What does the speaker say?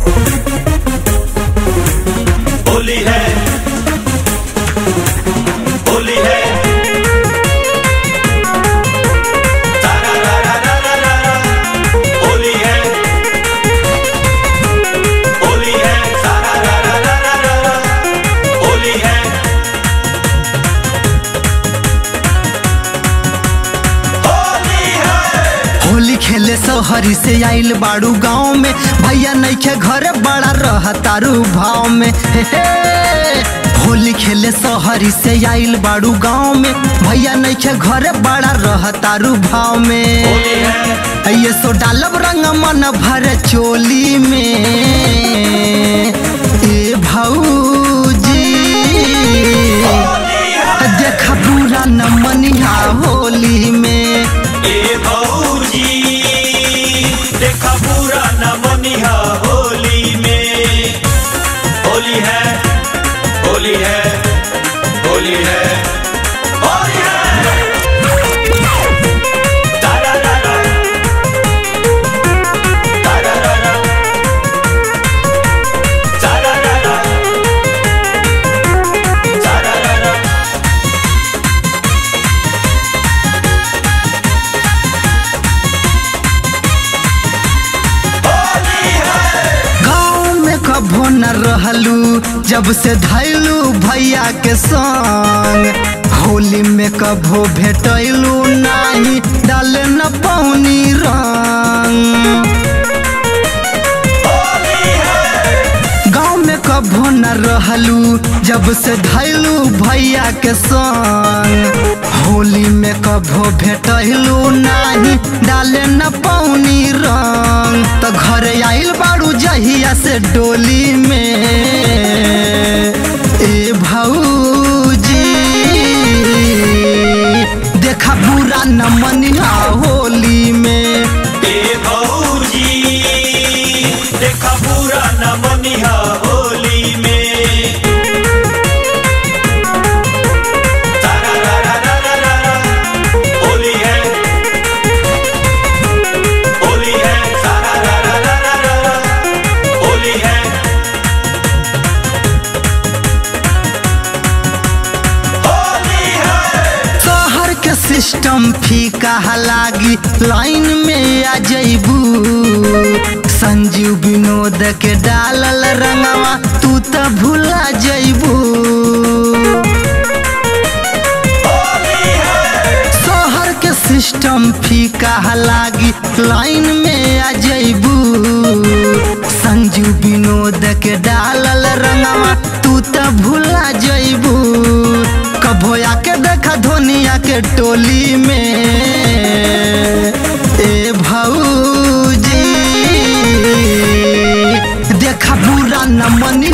होली है होली है तारा रा रा रा रा रा रा। होली है होली है तारा रा रा रा रा रा रा। होली है होली है होली खेले सोहरी से आइल बाड़ू गाँव में भैया नैखे घरे बड़ा रह तारू भाव में हे हे। होली खेले सोहरी से आइल बाड़ू गाँव में भैया नैखे घरे बड़ा रह तारू भाव में होली है ये सो डालब रंग मन भर चोली में ए भौजी होली है देखा पूरा न मनिया होली में ए भौजी देखा पूरा न मनिहा होली में होली है होली है होली है होली है तारा रा रा। तारा रा रा। तारा रा रा। तारा रा रा। होली है गाँव में कभो न रहलू जब से धैलू भैया के संग होली में कभो भेटैलू नाही डाले न पौनी रंग होली है गाँव में कभो न रहलू जब से धैलू भैया के संग होली में कभो भेटलू नाही डाले न पौनी रंग तो घर आइल बाड़ू जहिया से डोली में ए भौजी देखा बुरा न मनिया होली में ए भौजी देखा पूरा न मनिहा होली में तारा रा रा रा रा रा रा। होली है होली है तारा रा रा रा रा रा रा। होली है होली है शहर के सिस्टम फीका लागी लाइन में आ जइबू संजीव विनोद के डालल रंगवा तू त भुला जइबू होली है शहर के सिस्टम फीका लागी लाइन में आ जइबू संजीव विनोद के डालल रंगवा तू त भुला जइबू कभो आके देखा धोनिया के टोली में ए भौजी देखा बुरा न मनी